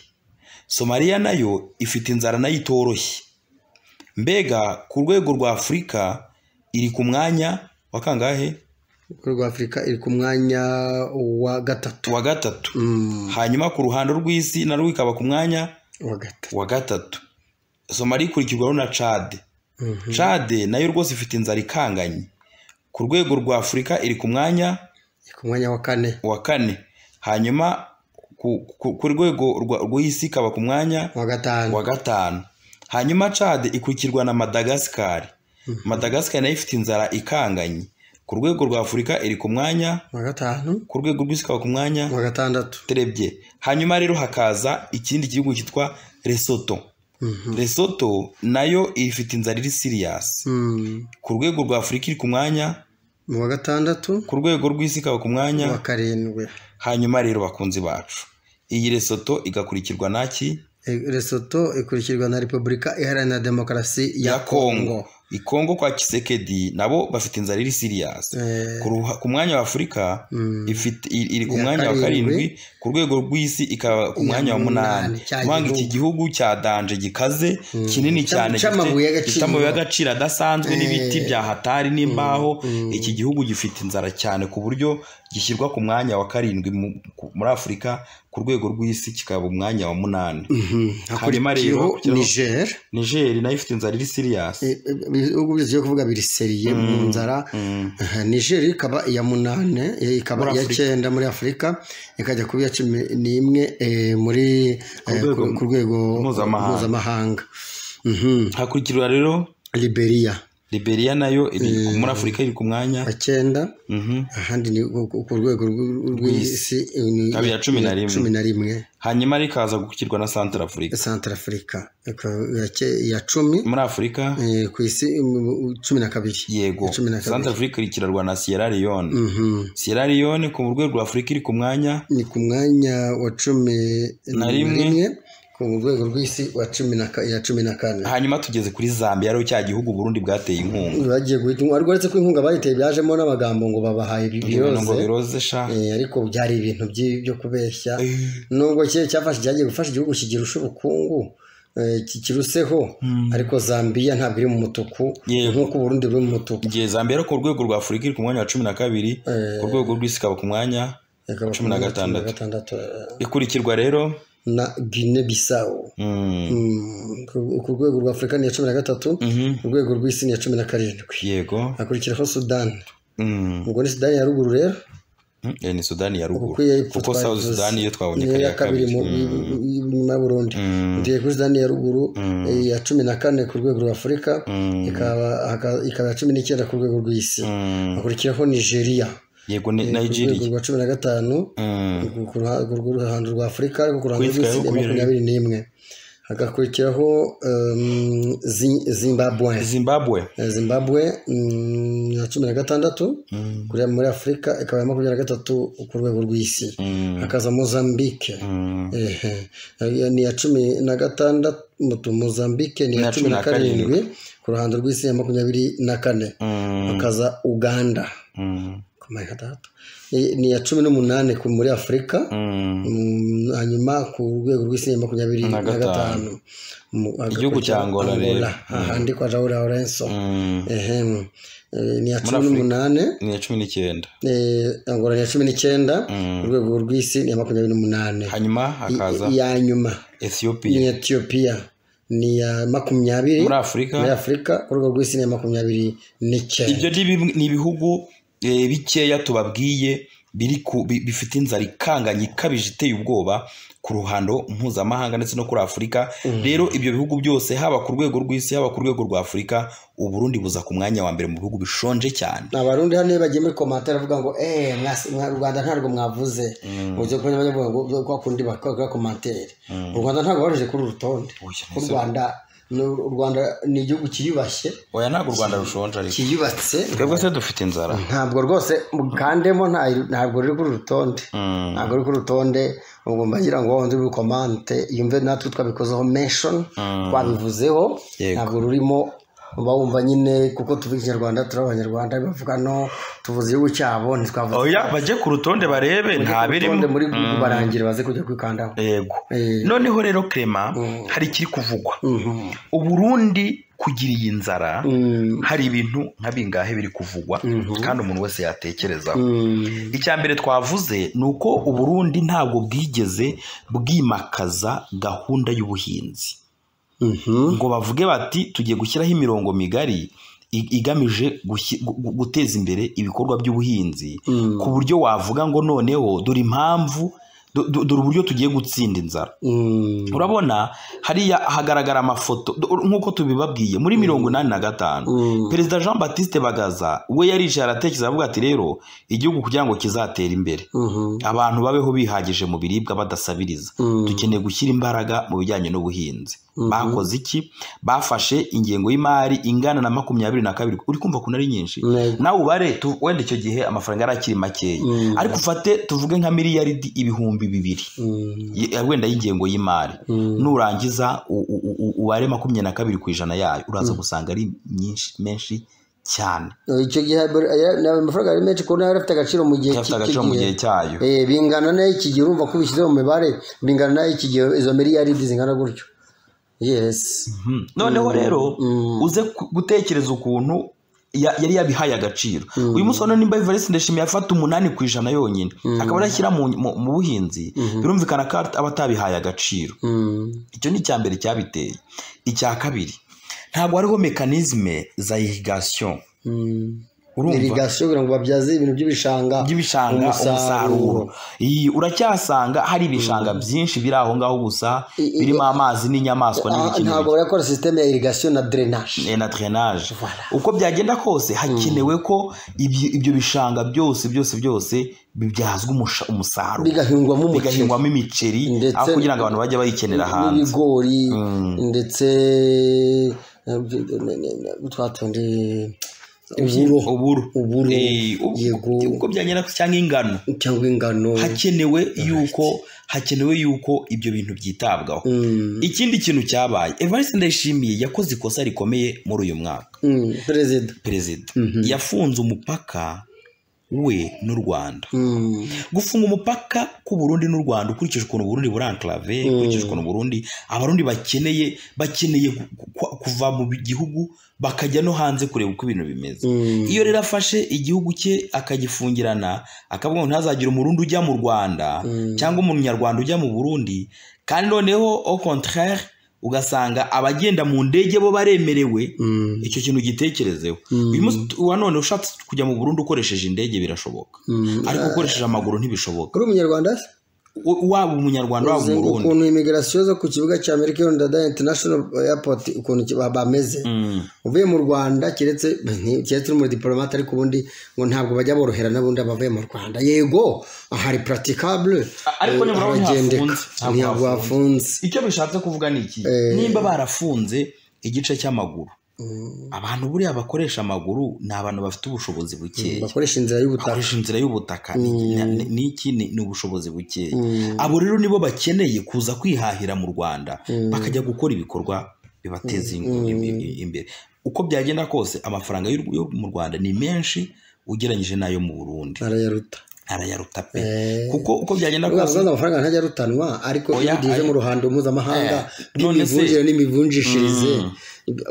somaliya nayo ifite inzara nayo itoroshye mbega ku rwego rwa afurika iri ku mwanya wa kangahe rwa afurika iri ku mwanya wa gatatu wa gatatu Mm, hanyuma ku ruhando rw'isi narwo ikaba ku mwanya wa gatatu wa gatatu somaliya ikurikirwaho na cade Mhm. cade nayo rwose ifite inzara ikanganye ku rwego rwa afurika iri ku mwanya iri ku mwanya wa kane wa kane hanyuma ku, ku, ku rwego rwa- rw'isi ikaba ku mwanya wa gatanu wa gatanu hanyuma cade ikurikirwa na madagasikari madagasikari nayo ifite inzara ikanganye ku rwego rwa afurika iri ku mwanya wa gatanu ku rwego rw'isi ikaba ku mwanya wa gatandatu turebye hanyuma rero hakaza ikindi gihugu cyitwa lesoto Mhm. lesoto nayo ifite inzara iri siriyasi Mm, ku rwego rwa afurika iri ku mwanya mu wa gatandatu ku rwego rw'isi ikaba ku wa mwanya karindwi hanyuma rero bakunzi bacu iyi lesoto igakurikirwa naki E- Lesotho ikurikirwa na repubulika iharanira demokarasi ya kongo i kongo kwa kisekedi nabo bafite inzara iri siriyasi Eh, ku ruha- ku mwanya wa afurika Mm. ifite i- iri ku Iya mwanya wa karindwi. karindwi ku rwego rw'isi ikaba ku Iya mwanya wa munani, munani cya mpanga iki gihugu. gihugu cya danje gikaze kinini Cya- cyane gifite- cy'amabuye y'agaciro. gifite amabuye y'agaciro adasanzwe n'ibiti Eh. bya hatari n'imbaho iki gihugu gifite inzara cyane ku buryo gishyirwa ku mwanya wa karindwi mu- ku- muri afurika ku rwego rw'isi kikaba umwanya wa munani mhm. hanyuma rero, hakurikiyeho kujyaho- niger nigeri nayo ifite inzara iri siriyasi Eh, eh, ibihugu byose byo kuvuga biri seriye mu nzara Aha, niger ikaba iya munane eh, ikaba Muri iya Afurika. cyenda muri afurika ikajya kuba iya cumi n'imwe eh, muri eh, rwego ku- ku rwego mpuzamahanga. mpuzamahanga Mhm. hakurikirwa rero liberia liberiya nayo iri ku- muri afurika iri ku mwanya wa cyenda Mhm. ahandi ni ku- ku ku rwego rw- rw'isi eh, ni Ikaba iya cumi na rimwe. cumi na rimwe hanyuma rikaza gukirwa na santara afurika santara afurika iya cumi muri afurika eh, ku isi mm, cumi na kabiri yego cumi na kabiri. santara afurika ikurikirwa na sierra leone Mhm. sierra leone ku rwego rwa afurika iri ku mwanya ni ku mwanya wa cumi Na rimwe. ku rwego rw'isi wa cumi na ka- ya cumi na kane hanyuma tugeze kuri zambia ariho cya gihugu burundi bwateye inkunga bagiye guhita ariko uretse ko inkunga bayiteye byajemo n'amagambo ngo babahaye ibintu ngo biroze biroze sha Eh, ariko byari ibintu by'i- byo kubeshya nubwo cye cyafashe cyagiye gufasha igihugu kigirusha ubukungu eh, kikiruseho ariko zambiya ntabwo iri mu mutuku Yego. nk'uko uburundi buri mu mutuku igihe zambia rero ku rwego rwa afurika iri ku mwanya wa cumi na kabiri ku rwego rw'isi ikaba ku mwanya cumi na gatandatu. eh, ikurikirwa rero na gine bisawo mm, Mm, ku ku rwego rwa afurika ni iya cumi na gatatu mhm, ku rwego rw'isi ni iya cumi na karindwi yego hakurikiraho sudani mm, ubwo ni sudani ya ruguru rero mm, eh, ni sudani ya ruguru kuko iyo y'epfo kuko twabivuze. south sudani yo twabonye ni ko yo ari ya kabiri mu- Mm, inyuma ya burundi mm, tugiye kuri sudani ya ruguru iya cumi na kane ku rwego rwa afurika mm, ikaba haka- ikaba iya cumi n'icyenda ku rwego rw'isi mm. hakurikiraho nigeria yego ni ku rwego nigeria rwa cumi na gatanu Mm. ku- ku ruha- ku ruhando rwa afurika ariko ku ruhando Kwitwa rw'isi ni yo kubera- makumyabiri n'imwe hagakurikiraho um, Zi- zimbabwe zimbabwe Eh, zimbabwe mm, ya cumi na gatandatu kuri muri afurika ikaba iya makumyabiri na gatatu ku rwego rw'isi Mm. hakaza mozambike Mm. Ehe. Eh, ni iya cumi na gatandatu mozambike ni iya cumi na karindwi ku ruhando rw'isi ya makumyabiri na kane Mm. hakaza uganda Mm. ku amayero atandatu Ni- ni iya cumi n'umunani ku- muri afurika Mm. Mm, hanyuma ku rwego rw'isi ya makumyabiri Na na gatanu. gatanu Mu- Igihugu cya Angola rero. ahandi kwa Raul Lorenzo Mm. Ehem. Eh, ni iya Muri cumi Afurika. n'umunani ni iya cumi n'icyenda eh, Angola ni iya cumi n'icyenda Mm. urwego rw'isi ni iya makumyabiri n'umunani hanyuma hakaza I- iya nyuma ni ethiopia iya Ethiopia ni iya makumyabiri muri afurika muri afurika urwego rw'isi ni iya makumyabiri n'icyenda ibyo ni bimwe- ni ibihugu eh, bikeya tubabwiye biri ku- bi- bifite inzara ikanganye ikabije iteye ubwoba ku ruhando mpuzamahanga ndetse no kuri afurika rero ibyo bihugu byose haba ku rwego rw'isi haba ku rwego rwa afurika uburundi buza ku mwanya wa mbere mu bihugu bishonje cyane ni abarundi hano iyo bagiye muri komantere bavuga ngo eee u rwanda ntabwo mwavuze uburyo bwo bavuga ngo kwa kundi bakora komantere u rwanda ntabwo baruje kuri uru rutonde Oya, u rwanda ni- u rwanda ni igihugu cyiyubashye oya ntabwo u rwanda rushonje ariko cyiyubatse twebwe se dufite inzara ntabwo rwose mukandemo nta- ntabwo ruri kuri uru rutonde Mm. ntabwo ruri kuri uru rutonde ubwo mbagira ngo wawundi uri komante yumve natwe twabikozeho mention twabivuzeho Yego. ntabwo rurimo uba wumva nyine kuko tuvuga ikinyarwanda turi abanyarwanda bavuga no tuvuze igihugu cyabo ntitwavuze oya bajye ku rutonde barebe nta birimo urutonde muri google barangira baze kujya kwikandaho yego Eh. noneho rero Clement hari ikiri kuvugwa uburundi kugira iyi nzara Mm. hari ibintu nka bingahe biri kuvugwa kandi umuntu wese yatekerezaho Mm. icya mbere twavuze ni uko uburundi ntabwo bwigeze bwimakaza gahunda y'ubuhinzi Mhm. ngo bavuge bati tugiye gushyiraho imirongo migari i- igamije gushyi- gu- gu- guteza imbere ibikorwa by'ubuhinzi ku buryo wavuga ngo noneho dore impamvu du- du- dore uburyo tugiye gutsinda inzara Mm. urabona hariya hagaragara amafoto du- nk'uko tubibabwiye muri mirongo inani na gatanu perezida jean batiste bagaza we yaricaye aratekereza avuga ati rero igihugu kugira ngo kizatera imbere Mhm. abantu babeho bihagije mu biribwa badasabiriza dukeneye gushyira imbaraga mu bijyanye n'ubuhinzi bakoze iki bafashe ingengo y'imari ingana na makumyabiri na kabiri uri kumva ko ari nyinshi Yego. nawe ubare tu- wenda icyo gihe amafaranga yari akiri makeya ariko ufate tuvuge nka miliyaridi ibihumbi bibiri Mm. y- wenda y'ingengo y'imari nurangiza u- u- u- ubare makumyabiri na kabiri ku ijana yayo uraza gusanga ari myinshi menshi cyane icyo gihe aya- ni amafaranga ari menshi kubona yari afite agaciro mu gihe cyafite agaciro mu gihe cyayo Eh, bingana n'iki gihe urumva ko ubishyize mu mibare bingana n'iki gihe izo miliyaridi zingana gutyo yes Mhm. noneho rero uze ku- gutekereza ukuntu ya- yari yabihaye agaciro uyu munsi wa none nimba Evariste Ndayishimiye afata umunani ku ijana yonyine akaba arashyira mu mu- mu buhinzi birumvikana ko aba atabihaye agaciro Mm. icyo ni icya mbere cyabiteye icya kabiri ntabwo hariho mekanizme za irigasiyo Mm. urumva irigasiyo kugira ngo babyaze ibintu by'ibishanga by'ibishanga umusaruro iyi uracyasanga hari ibishanga byinshi biri aho ngaho gusa I- i- birimo amazi n'inyamaswa Ah, n'ibiki ntabwo n'ibiki. barakora sisiteme ya irigasiyo na drenage Eh, na drainage uko byagenda kose hakenewe ko ibyo ibyo bishanga byose byose byose bibyazwa umusha- umusaruro bigahingwamo umuceri bigahingwamo imiceri Ndetse- aho kugira ngo abantu bajye bayikenera hanze n'ibigori ndetse eh, ne- ne- ne- twatundi uburo uburo uburo Eh, ubu- yego uko byagenda kose cyangwa ingano cyangwa ingano hakenewe yuko hakenewe yuko ibyo bintu byitabwaho Mm. ikindi kintu cyabaye evariste ndayishimiye yakoze ikosa rikomeye muri uyu mwaka Mm. perezida perezida yafunze umupaka we n'u rwanda Mm. gufunga umupaka k'u Burundi n'u rwanda ukurikije ukuntu uburundi buri enclave ukurikije ukuntu burundi abarundi bakeneye bakeneye gu- gu- kuva mu gihugu bakajya no hanze kureba uko ibintu bimeze Mm. iyo rero afashe igihugu cye akagifungirana akavuga ngo ntazagire umurundi ujya mu rwanda cyangwa umunyarwanda ujya mu burundi kandi noneho au contraire ugasanga abagenda mu ndege bo baremerewe Mm. icyo kintu gitekerezeho uyu munsi wa none ushatse kujya mu burundi ukoresheje indege birashoboka Mm. ariko ukoresheje amaguru ntibishoboka uri umunyarwanda se U- waba umunyarwanda waba Uzi umurundi ukuntu imigarasiyo zo ku kibuga cya amerika yo ndada international airport ukuntu ki- ba- bameze Mm. uvuye mu rwanda keretse ni- keretse uri muri diplomate ariko ubundi ngo ntabwo bajya borohera n'abundi abavuye mu rwanda yego hari praticable A- ariko nibura we haragendeka ntafunze. Ntabwo ntabwo hafunze icyo bishatse kuvuga ni iki nimba barafunze igice cy'amaguru abantu buriya bakoresha amaguru ni abantu bafite ubushobozi bukeya bakoresha inzira y'ubutaka bakoresha inzira y'ubutaka ni- ni- ni iki ni ni ubushobozi bukeya abo rero nibo bakeneye kuza kwihahira mu rwanda bakajya gukora ibikorwa bibateza in- im- im- imbere uko byagenda kose amafaranga y'u- yo mu rwanda ni menshi ugereranyije n'ayo mu burundi arayaruta arayaruta pe Eh. kuko uko byagenda kose uzaza amafaranga ntajya arutanwa ariko iyo Oya, ugeze aya- mu ruhando mpuzamahanga Eh, none se- rw'imivunjire n'imivunjishirize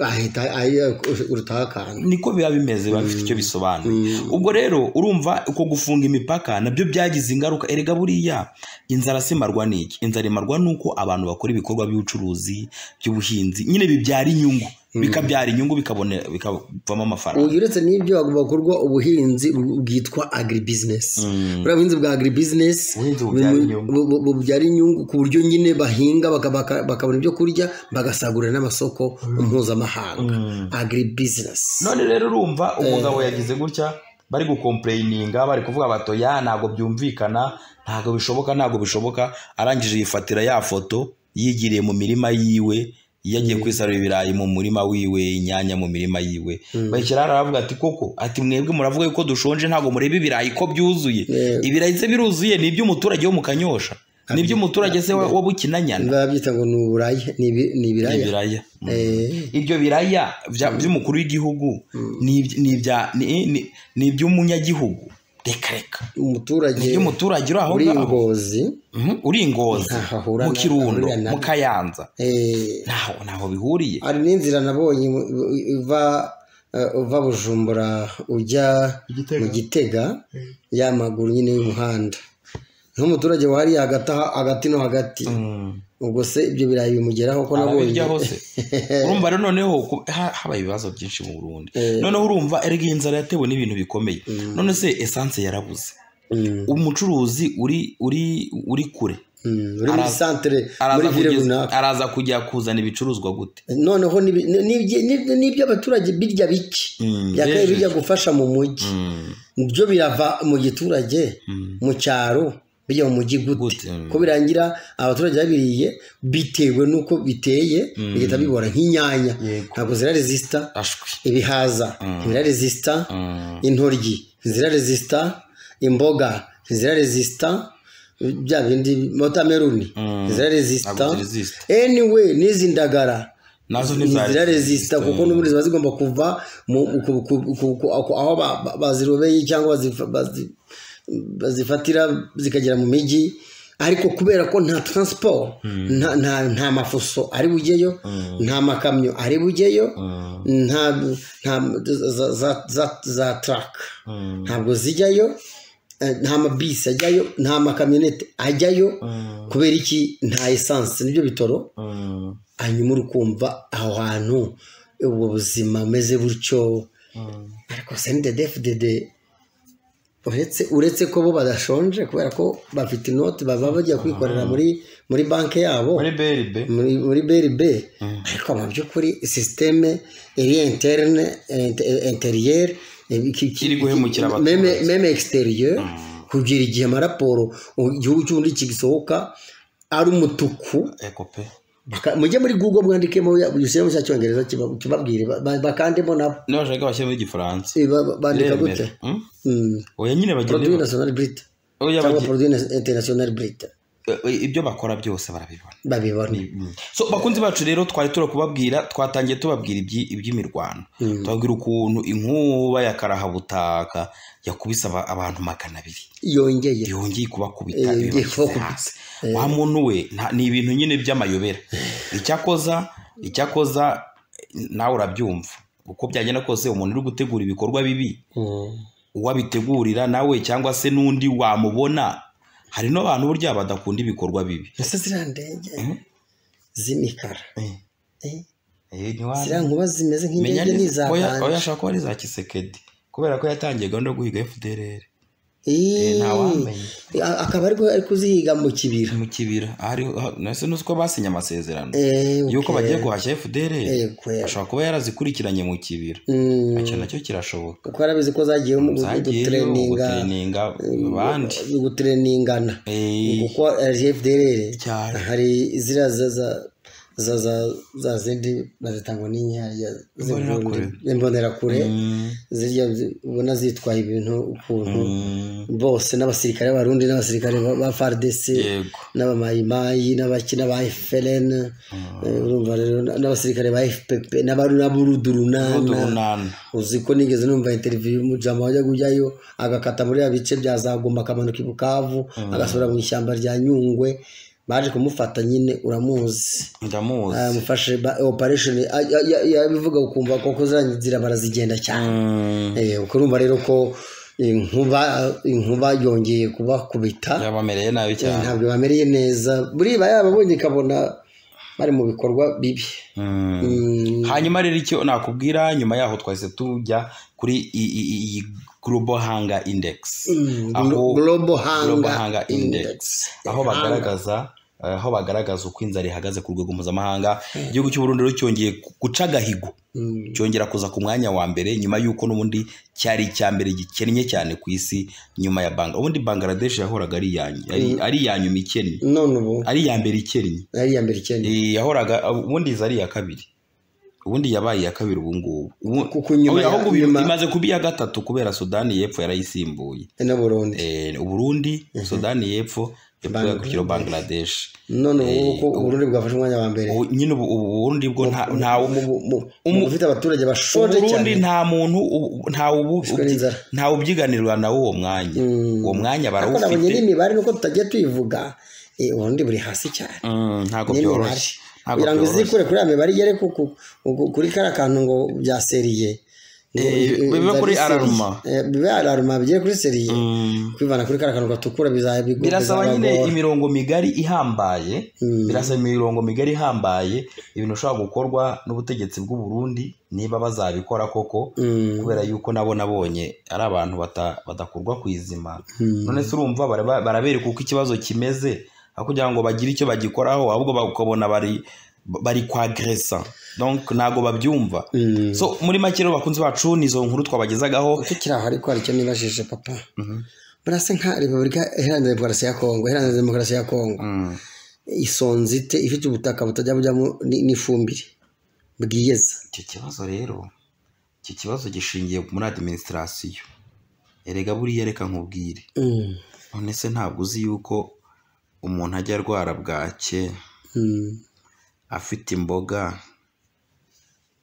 ahita ayi- urutaho akantu niko biba bimeze biba bifite icyo bisobanuye ubwo rero urumva uko gufunga imipaka nabyo byagize ingaruka erega buriya inzara simarwa n'iki inzara imarwa n'uko abantu bakora ibikorwa by'ubucuruzi by'ubuhinzi nyine bibyara inyungu bikabyara inyungu bikabone- bikavamo amafaranga uyu uretse n'ibyo hagomba gukorwa ubuhinzi bwitwa agribusiness buriya buhinzi bwa agribusiness Ubuhinzi bu- bubyara inyungu. bu- bu- bubyara inyungu ku buryo nyine bahinga baka- baka- bakabona ibyo kurya bagasagurira n'amasoko mpuzamahanga agribusiness none rero urumva umugabo yagize gutya bari gukompureyininga bari kuvuga bato ya ntabwo byumvikana ntabwo bishoboka ntabwo bishoboka arangije yifatira ya foto yigiriye mu mirima yiwe yagiye kwisarura ibirayi mu murima wiwe inyanya mu mirima yiwe bayishyiraho aravuga ati koko ati mwebwe muravuga yuko dushonje ntabwo mureba ibirayi ko byuzuye Yego. ibirayi se biruzuye ni iby'umuturage wo mu kanyosha ni iby'umuturage se wa- wo bukinanyana biba byita ngo ni uburaya ni ibi- ni ibiraya ibiraya Mm. Eh, ibyo biraya bya- by'umukuru w'igihugu ni ibya- ni ibya- ni- ni- ni iby'umunyagihugu reka reka umuturage iyo umuturage uri aho uri ngaho ingozi Mhm, uri ingozi Ntaho ahura mu na- kirundo ahurira na- mu kayanza eh, ntaho ntaho bihuriye hari n'inzira nabonye uva uva bujumbura ujya mu gitega y'amaguru nyine y'umuhanda nk'umuturage wari hagati aha- hagati no hagati ubwo se ibyo birayi bimugeraho ko nabonye ababirya hose urumva rero noneho ku- ha- habaye ibibazo byinshi mu burundi noneho urumva erega iyi nzara yatewe n'ibintu bikomeye none se esanse yarabuze Mm, umucuruzi uri uri uri kure mm, uri muri Araza- santere muri araza vile kugeza- runaka araza kujya kuzana ibicuruzwa gute noneho n'ibi- n'ibi- n'ibi- n'ibyo abaturage birya bike Mm, byakabaye rero- bijya gufasha mu mujyi Mm. byo birava mu giturage mu cyaro bijya mu mujyi gute Gute, mm. ko birangira abaturage babiriye bitewe n'uko biteye bigahita bibora nk'inyanya Yego. ntabwo zira resisita ashwi ibihaza ntibira resisita Mm. intoryi ntizira resisita imboga ntizira resisita bya bindi wotameruni ntizira resisita Ntabwo ziresisita. anyway n'izi ndagara nazo zira ntizaresisita resisita kuko n'ubundi ziba zigomba kuva mu- ku- ku- ku- ku- aho ba- ba- bazirobeye cyangwa bazifa- bazi- bazifatira zikagera mu mijyi ariko kubera ko nta transport nta- nta- nta mafuso ari bujyeyo nta makamyo ari bujyeyo nta nta- za- za- za- za taraka ntabwo zijyayo eh, nta mabisi ajyayo nta makamyonete ajyayo kubera iki nta esanse nibyo bitoro hanyuma uri kumva aho hantu ubwo buzima bumeze gutyo ariko senidedefudede uretse uretse ko bo badashonje kubera ko bafite inoti baba bajya kwikorera muri muri banki yabo muri beribe muri muri BRB ariko mu by'ukuri sisiteme iri interne inte- interiyeri Iri guhemukira abaturage. meme exterieur kugira igihe amaraporo igihugu cy'ubundi gisohoka ari umutuku eko pe Baka- mujye muri google mwandikemo ya- igisiramo cya cyongereza kiba- kibabwire ba- ba- bakandemo nabo nabashaka bashyiramo igifaransa Eh, ba- ba- bandika Remera. gute Mm? Mm. oya nyine produit bagenda national brite oya cyangwa bagenda- produit na- international brite eh, ibyo bakora byose barabibona babibona so bakunzi bacu rero twari turi kubabwira twatangiye tubabwira ibyi- iby'imirwano tubabwira ukuntu inkuba ya karahabutaka yakubise aba- abantu magana abiri yongeye yongeye kubakubita Eh, ibibagize yongeye kubakubita. hasi wa muntu we nta- ni ibintu nyine by'amayobera icyakoza icyakoza eh, nawe urabyumva uko byagenda kose umuntu uri gutegura ibikorwa bibi Mm. uwabitegurira nawe cyangwa se n'undi wamubona hari n'abantu burya badakunda ibikorwa bibi ese ziriya ndege z'imikara Eh, Eh, ntiwa- ziriya nkuba zimeze menya nk'indege neza- oya oya, n'izaganje ashobora kuba ari za kisekedi kubera ko yatangiye gahunda yo guhiga FDLR Eh, ntawamenya. akaba ariko ari kuzihiga mu kibira mu kibira Ahari- ah, nase nuzi ko basinye amasezerano Eh, okay. yuko bagiye guhashya FDLR Eh, kwera. ashobora kuba yarazikurikiranye mu kibira Mm, icyo nacyo kirashoboka kuko arabizi ko zagiyemo zagiyeyo gutreninga gutereninga abandi gutreningana Eh, kuko FDLR cyane hari ziriya za- za- za za za zindi bazitangwa n'inyanya Imbonerakure. z'imbundi- imbonerakure zirya zi- ubona zitwaye ibintu ukuntu bose n'abasirikare b'abarundi n'abasirikare ba- ba FARDC yego n'abamayimayi n'abaki n'aba FLN eh, urumva rero n'abasirikare ba FPP n'abaru n'aburudurunana udurunana uzi ko nigeze numva interview y'umujama wajya kujyayo agakata muri ya bice bya zaguma akamanuka i bukavu agasubira mu ishyamba rya nyungwe baje kumufata nyine uramuzi ndamuzi amufashe ba- operation a- ya- ya- yabivuga ukumva koko ziriya nzira barazigenda cyane Mm, Eh, ubwo urumva rero ko inkuba inkuba yongeye kubakubita yabamereye nabi cyane ntabwo bamereye neza buriya yababonye ikabona bari mu bikorwa bibi Mm. Mm, hanyuma rero icyo nakubwira nyuma yaho twahise tujya kuri i- i- i- iyi global hanga index mm, aho global global hunger hanga index aho bagaragaza aho bagaragaza uko inzara ihagaze ku rwego mpuzamahanga igihugu cy'u Burundi rero cyongeye ku- guca agahigo Mm. cyongera kuza ku mwanya wa mbere nyuma y'uko n'ubundi cyari icya mbere gikennye cyane ku isi nyuma ya banga ubundi bangladesh yahoraga ari iya ny- ari- ari iya nyuma ikennye none ubu ari iya mbere ikennye ari iya mbere ikennye Eh, yahoraga ubundi iza ari iya kabiri ubundi yabaye iya kabiri ubu ngubu Ubu- kuko nyuma ya- ahubwo nyuma- imaze kuba iya gatatu kubera sudani y'epfo yarayisimbuye na burundi Eh, uburundi sudani y'epfo Bangladesh. yakurikiyeho bangladesh none ubu ko uburundi bwafashe umwanya wa mbere Ubu- nyine ubu ubu burundi bwo nta nta- Mu- mu- mu- mu bufite abaturage bashonje cyane uburundi nta muntu ubu- nta ubu- Bishwe n'inzara. nta ubyiganirwa nawo uwo mwanya uwo mwanya ariko nabonye barawufite n'imibare nuko tutagiye tuyivuga eh, uburundi buri hasi cyane Mm, ntabwo n'imibare byoroshye Ntabwo kugira ngo byoroshye. izikure kuri ya mibare igere ku- ku- ku- kuri kariya kantu ngo bya seriye Ngo Eh, bibe- bibe biba kuri ari seriye. alaruma. Eh, bibe alaruma bigere kuri seriye Mm. kwivana kuri kariya kantu gatukura bizaba bigo- birasaba bizaba nyine gora. imirongo migari ihambaye Mm. birasaba imirongo migari ihambaye ibintu bishobora gukorwa n'ubutegetsi bw'u Burundi niba bazabikora koko Mm. kubera yuko nabo nabonye ari abantu bata- badakurwa ku izima Mm. none se urumva baraba- barabereka uko ikibazo kimeze aho kugira ngo bagire icyo bagikoraho ahubwo bakabona bari bari kwa gresa donc ntabwo babyumva Mm. so muri make rero bakunzi bacu ni izo nkuru twabagezagaho tukiri aho ariko hari icyo nibajije papa burasa nka repubulika iharanira demokarasi ya kongo iharanira demokarasi ya kongo Mm. isonze ite ifite ubutaka butajya bujyamo ni- n'ifumbire bwiyeza icyo kibazo rero icyo kibazo gishingiye muri adiminisitirasiyo erega buriya reka nkubwire Mm. none se ntabwo uzi yuko umuntu ajya arwara bwake Mm. afite imboga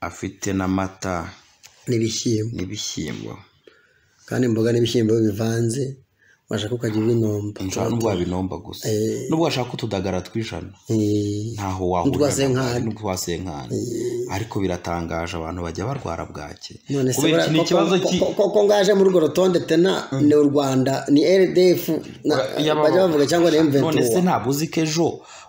afite n'amata n'ibishyimbo n'ibishyimbo kandi imboga n'ibishyimbo iyo bivanze washaka ukajya ubinomba nshobora n'ubwo wabinomba gusa n'ubwo washaka utudagara tw'ijana Eh, ntaho wahurira N'utwasenkani. n'utwasenkani ariko biratangaje abantu bajya barwara bwake none se kubera iki ni ko- ikibazo ko- ki ko- ko- ko ngaje muri urwo rutonde tena ni u rwanda ni rdf na- Yaba- bajya bavuga cyangwa ni none se m23 ntabwo uzi ko ejo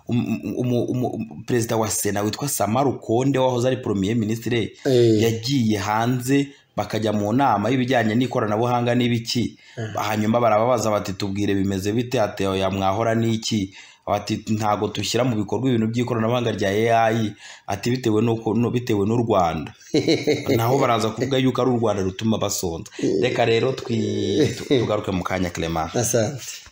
um- um- um- um- perezida wa sena witwa samara ukonde wahoze ari premier ministre Eh. yagiye hanze bakajya mu nama y'ibijyanye n'ikoranabuhanga n'ibiki hanyuma barababaza bati tubwire bimeze bite ateo ya mwahora n'iki bati ntabwo dushyira mu bikorwa ibintu by'ikoranabuhanga rya AI ati bitewe nuko no bitewe n'u Rwanda naho baraza kuvuga yuko ari u Rwanda rutuma basonza reka rero twi- tu- tugaruke mu kanya Clement asante